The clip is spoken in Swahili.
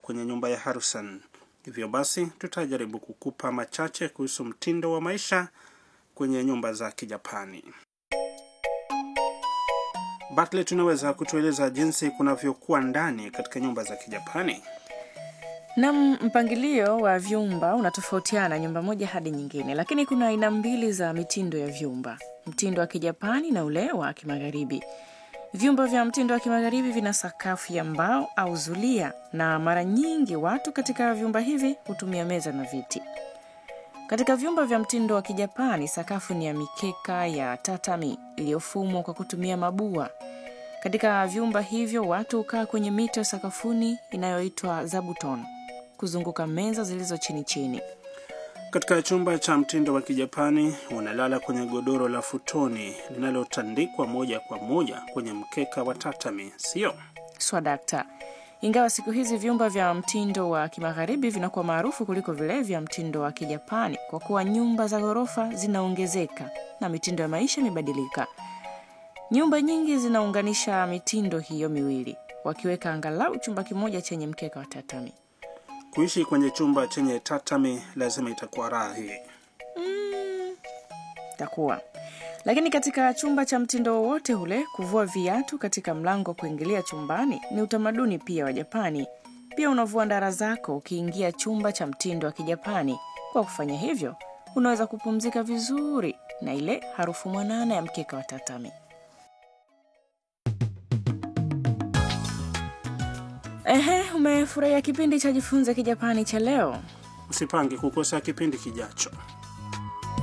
kwenye nyumba ya Harrison. Hivyo basi tutajaribu kukupa machache kuhusu mtindo wa maisha kwenye nyumba za Kijapani. Bartlett, tunaweza kutueleza jinsi kunavyokuwa ndani katika nyumba za Kijapani? Nam, mpangilio wa vyumba unatofautiana nyumba moja hadi nyingine, lakini kuna aina mbili za mitindo ya vyumba: mtindo wa Kijapani na ule wa Kimagharibi. Vyumba vya mtindo wa Kimagharibi vina sakafu ya mbao au zulia, na mara nyingi watu katika vyumba hivi hutumia meza na viti. Katika vyumba vya mtindo wa Kijapani, sakafu ni ya mikeka ya tatami iliyofumwa kwa kutumia mabua. Katika vyumba hivyo watu hukaa kwenye mito sakafuni inayoitwa zabuton kuzunguka meza zilizo chini chini. Katika chumba cha mtindo wa Kijapani unalala kwenye godoro la futoni linalotandikwa moja kwa moja kwenye mkeka wa tatami, sio? Swadakta. Ingawa siku hizi vyumba vya mtindo wa kimagharibi vinakuwa maarufu kuliko vile vya mtindo wa Kijapani kwa kuwa nyumba za ghorofa zinaongezeka na mitindo ya maisha imebadilika. Nyumba nyingi zinaunganisha mitindo hiyo miwili, wakiweka angalau chumba kimoja chenye mkeka wa tatami. Kuishi kwenye chumba chenye tatami lazima itakuwa raha hii. Takuwa lakini katika chumba cha mtindo wowote ule, kuvua viatu katika mlango wa kuingilia chumbani ni utamaduni pia wa Japani. Pia unavua ndara zako ukiingia chumba cha mtindo wa Kijapani. Kwa kufanya hivyo, unaweza kupumzika vizuri na ile harufu mwanana ya mkeka wa tatami. Ehe, umefurahia kipindi cha Jifunze Kijapani cha leo? Usipange kukosa kipindi kijacho.